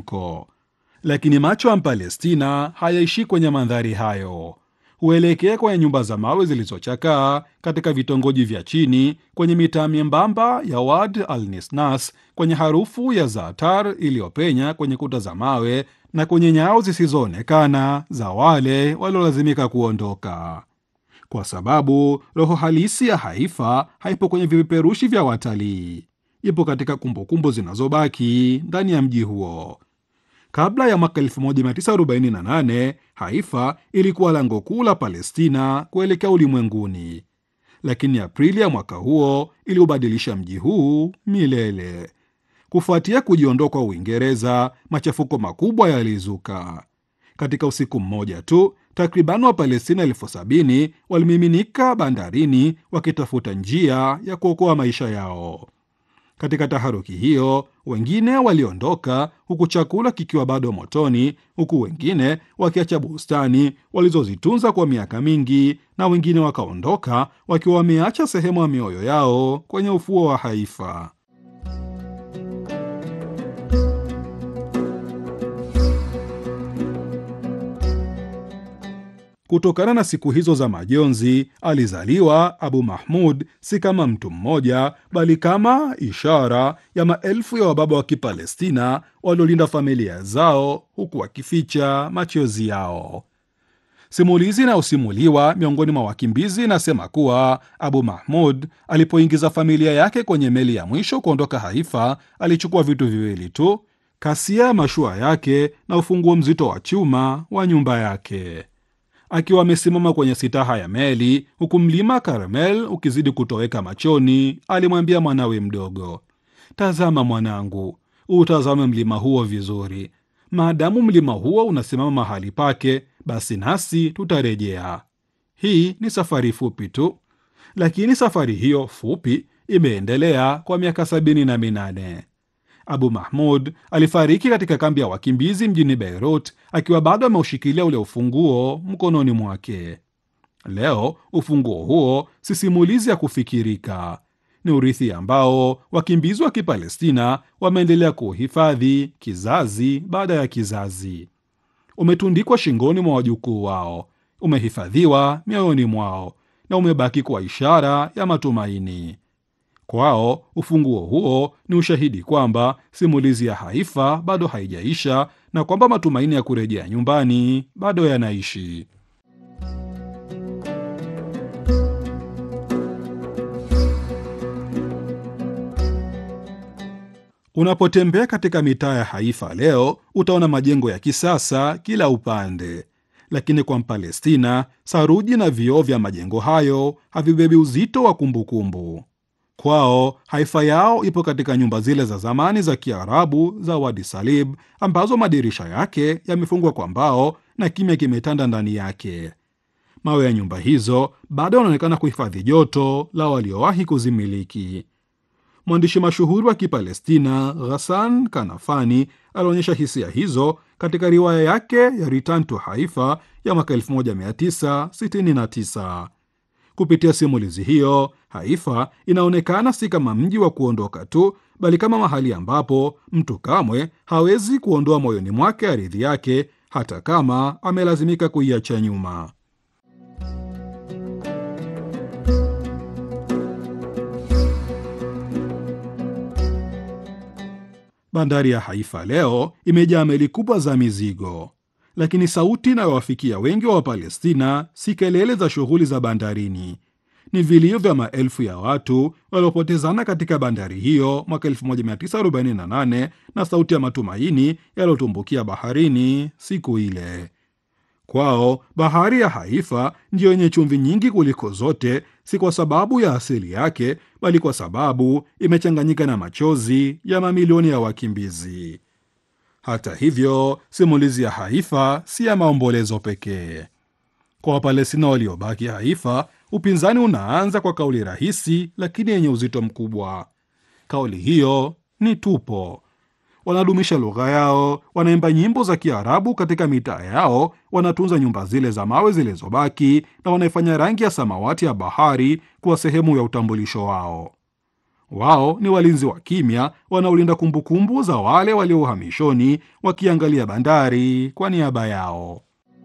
msisimko. Lakini macho ya Mpalestina hayaishi kwenye mandhari hayo, huelekea kwenye nyumba za mawe zilizochakaa katika vitongoji vya chini, kwenye mitaa myembamba ya Wad al Nisnas, kwenye harufu ya zaatar iliyopenya kwenye kuta za mawe na kwenye nyao zisizoonekana za wale waliolazimika kuondoka, kwa sababu roho halisi ya Haifa haipo kwenye vipeperushi vya watalii, ipo katika kumbukumbu zinazobaki ndani ya mji huo. Kabla ya mwaka 1948 Haifa ilikuwa lango kuu la Palestina kuelekea ulimwenguni, lakini Aprili ya mwaka huo iliubadilisha mji huu milele. Kufuatia kujiondoa kwa Uingereza, machafuko makubwa yalizuka. Katika usiku mmoja tu, takriban Wapalestina elfu sabini walimiminika bandarini wakitafuta njia ya kuokoa maisha yao. Katika taharuki hiyo, wengine waliondoka huku chakula kikiwa bado motoni, huku wengine wakiacha bustani walizozitunza kwa miaka mingi, na wengine wakaondoka wakiwa wameacha sehemu ya mioyo yao kwenye ufuo wa Haifa. Kutokana na siku hizo za majonzi, alizaliwa Abu Mahmud si kama mtu mmoja, bali kama ishara ya maelfu ya wababa wa Kipalestina waliolinda familia zao huku wakificha machozi yao. Simulizi inayosimuliwa miongoni mwa wakimbizi inasema kuwa Abu Mahmud alipoingiza familia yake kwenye meli ya mwisho kuondoka Haifa, alichukua vitu viwili tu: kasia ya mashua yake na ufunguo mzito wa chuma wa nyumba yake. Akiwa amesimama kwenye sitaha ya meli huku mlima Karmel ukizidi kutoweka machoni, alimwambia mwanawe mdogo, tazama mwanangu, utazame mlima huo vizuri. Maadamu mlima huo unasimama mahali pake, basi nasi tutarejea. Hii ni safari fupi tu, lakini safari hiyo fupi imeendelea kwa miaka sabini na minane. Abu Mahmud alifariki katika kambi ya wakimbizi mjini Beirut akiwa bado ameushikilia ule ufunguo mkononi mwake. Leo ufunguo huo si simulizi ya kufikirika, ni urithi ambao wakimbizi wa Kipalestina wameendelea kuuhifadhi kizazi baada ya kizazi. Umetundikwa shingoni mwa wajukuu wao, umehifadhiwa mioyoni mwao na umebaki kwa ishara ya matumaini. Kwao ufunguo huo ni ushahidi kwamba simulizi ya Haifa bado haijaisha na kwamba matumaini ya kurejea nyumbani bado yanaishi. Unapotembea katika mitaa ya Haifa leo, utaona majengo ya kisasa kila upande, lakini kwa Mpalestina, saruji na vioo vya majengo hayo havibebi uzito wa kumbukumbu. Kwao Haifa yao ipo katika nyumba zile za zamani za Kiarabu za Wadi Salib ambazo madirisha yake yamefungwa kwa mbao na kimya kimetanda ndani yake. Mawe ya nyumba hizo bado yanaonekana kuhifadhi joto la waliowahi kuzimiliki. Mwandishi mashuhuri wa Kipalestina Ghassan Kanafani alionyesha hisia hizo katika riwaya yake ya Return to Haifa ya mwaka 1969. Kupitia simulizi hiyo, Haifa inaonekana si kama mji wa kuondoka tu, bali kama mahali ambapo mtu kamwe hawezi kuondoa moyoni mwake ardhi yake, hata kama amelazimika kuiacha nyuma. Bandari ya Haifa leo imejaa meli kubwa za mizigo, lakini sauti inayowafikia wengi wa Wapalestina si kelele za shughuli za bandarini, ni vilio vya maelfu ya watu waliopotezana katika bandari hiyo mwaka 1948 na sauti ya matumaini yaliyotumbukia baharini siku ile. Kwao bahari ya Haifa ndiyo yenye chumvi nyingi kuliko zote, si kwa sababu ya asili yake, bali kwa sababu imechanganyika na machozi ya mamilioni ya wakimbizi. Hata hivyo, simulizi ya Haifa si ya maombolezo pekee. Kwa Wapalestina waliobaki Haifa, upinzani unaanza kwa kauli rahisi lakini yenye uzito mkubwa. Kauli hiyo ni tupo. Wanadumisha lugha yao, wanaimba nyimbo za Kiarabu katika mitaa yao, wanatunza nyumba zile za mawe zilizobaki, na wanaifanya rangi ya samawati ya bahari kuwa sehemu ya utambulisho wao. Wao ni walinzi wa kimya wanaolinda kumbukumbu za wale walio uhamishoni, wakiangalia bandari kwa niaba yao.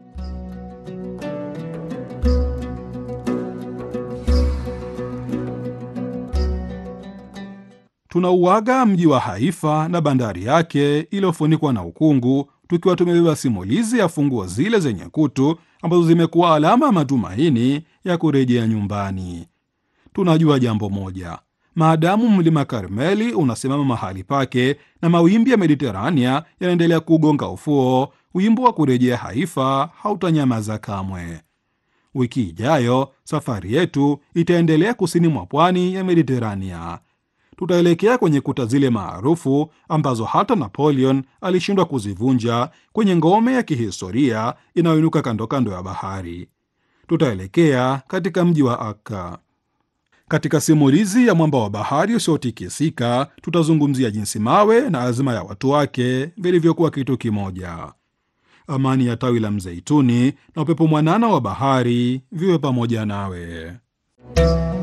Tunauaga mji wa Haifa na bandari yake iliyofunikwa na ukungu, tukiwa tumebeba simulizi ya funguo zile zenye kutu ambazo zimekuwa alama ya matumaini ya kurejea nyumbani. Tunajua jambo moja: maadamu mlima Karmeli unasimama mahali pake na mawimbi ya Mediterania yanaendelea kugonga ufuo, wimbo wa kurejea Haifa hautanyamaza kamwe. Wiki ijayo safari yetu itaendelea kusini mwa pwani ya Mediterania. Tutaelekea kwenye kuta zile maarufu ambazo hata Napoleon alishindwa kuzivunja, kwenye ngome ya kihistoria inayoinuka kando kando ya bahari. Tutaelekea katika mji wa Akka. Katika simulizi ya mwamba wa bahari usiotikisika, tutazungumzia jinsi mawe na azma ya watu wake vilivyokuwa kitu kimoja. Amani ya tawi la mzeituni na upepo mwanana wa bahari viwe pamoja nawe.